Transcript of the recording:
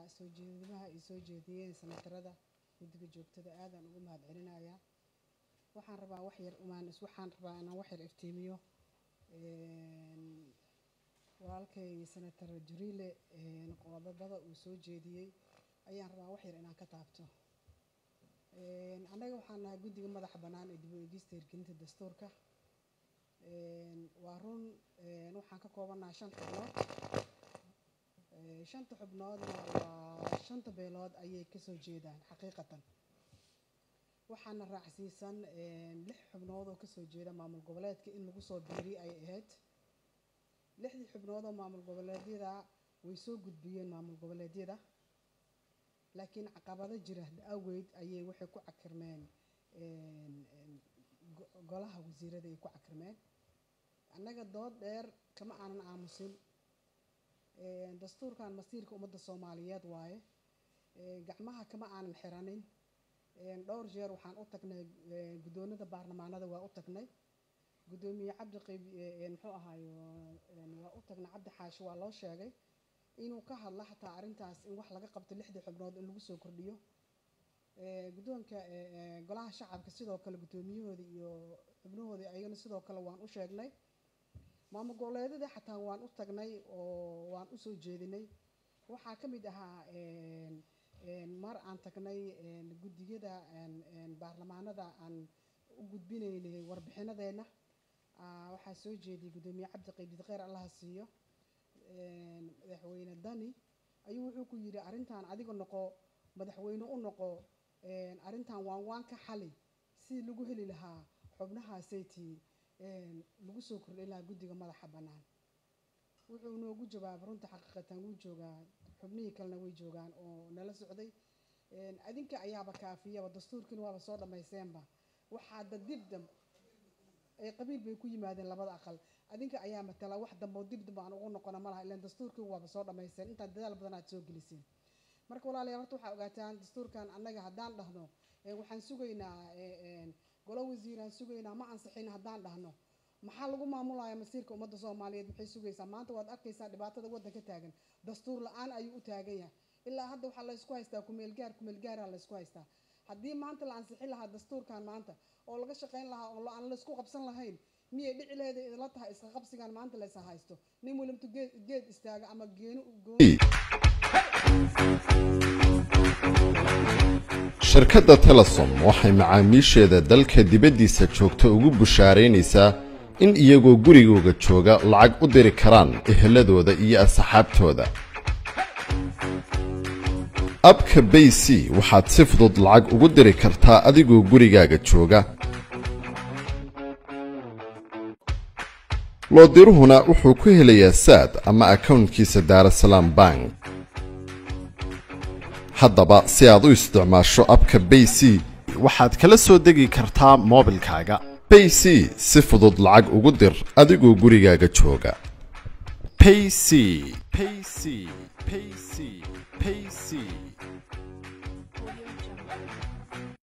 soo jeedimaha ay soo jeediyeen sanatarada guddiga joogtada aadaan ugu mahad celinayaa waxaan rabaa wax yar umaan waxaan rabaa inaan wax yar iftiimiyo walaalkay senator juriile qodobada uu soo jeediyey ayaan rabaa wax yar inaan ka taabto annaga waxaan nahay guddiga madaxa bannaan ee dib u eegista hirgelinta dastuurka waa run waxaan ka koobannahay shan xubnood shanta xubnoodna waa shanta beelood ayay kasoo jeedaan xaqiiqatan waxaana raacsiisan lix xubnood oo kasoo jeeda maamul goboleedka in lagu soo biiriy ay ahayd lixdii xubnood oo maamul goboleedyada way soo gudbiyeen maamul goboleedyada laakiin caqabado jira awgeed ayay waxay ku cakirmeen golaha wasiirada ay ku cakirmeen annaga dood dheer kama aanan aamusin dastuurkan masiirka ummadda soomaaliyeed waaye gacmaha kama aanan xiranin dhowr jeer waxaan u tagnay guddoonada baarlamaanada waa u tagnay guddoomiye cabdi qayb muxuu ahaayo waa u tagnay cabdi xaashi waa loo sheegay inuu ka hadla xataa arrintaas in wax laga qabto lixdii xubnood in lagu soo kordhiyo guddoonka golaha shacabka sidoo kale guddoomiyahoodii iyo xubnahoodii ayagana sidoo kale waan u sheegnay maamul goboleedyada xataa waan u tagnay oo waan usoo jeedinay waxaa ka mid ahaa mar aan tagnay guddiyada baarlamaanada aan u gudbinaynay warbixinadeenna waxaa soo jeediyay guddoomiye cabdi qaybid kheyr allaha siiyo madaxweyne dani ayuu wuxuu ku yidhi arrintan adiga noqo madaxweyne u noqo arrintan waan waan ka xali sidii lagu heli lahaa xubnahaasaytii lagu soo kordhin lahaa guddiga madaxa bannaan wuxuu noogu jawaabay runta xaqiiqatan wuu joogaa xubnihii kalena way joogaan oo nala socday adinka ayaaba kaafiyaba dastuurkiina waaba soo dhammaysteenba waxaa dadibdam ay qabiil bay ku yimaadeen labada aqal adinka ayaa matala wax dambo dibdib aan ugu noqona malaha ilaan dastuurkii waaba soo dhammaysteen intaad dadaal badan aad soo geliseen marka walaalayaal horta waxaa ogaataan dastuurkan annaga haddaan dhahno waxaan sugaynaa golo wasiiraan sugaynaa ma ansixin haddaan dhahno maxaa lagu maamulaya masiirka ummadda soomaaliyeed maxay sugaysaa maanta waad arkaysaa dhibaatada waddanka taagan dastuur la-aan ayuu u taagan yahay ilaa hadda waxaa laysku haystaa kumeelgaar kumeelgaaraa laysku haystaa haddii maanta la ansixin lahaa dastuurkan maanta oo laga shaqayn lahaa oo aan laysku qabsan lahayn miyay dhici leeda idinla tahay iska qabsigan maanta laysa haysto nin walimtu geed geed istaaga ama geenu gooni shirkadda telesom waxay macaamiisheeda dalka dibaddiisa joogta ugu bushaaraynaysaa in iyagoo gurigooga jooga lacag u diri karaan eheladooda iyo asxaabtooda abka bay c waxaad si fudud lacag ugu diri kartaa adigoo gurigaaga jooga loodiruhuna wuxuu ku helayaa saad ama akownkiisa daarasalaam bank haddaba si aad u isticmaasho abka bay c waxaad kala soo degi kartaa moobilkaaga bay c si fudud lacag ugu dir adigoo gurigaaga jooga payc payc payc payc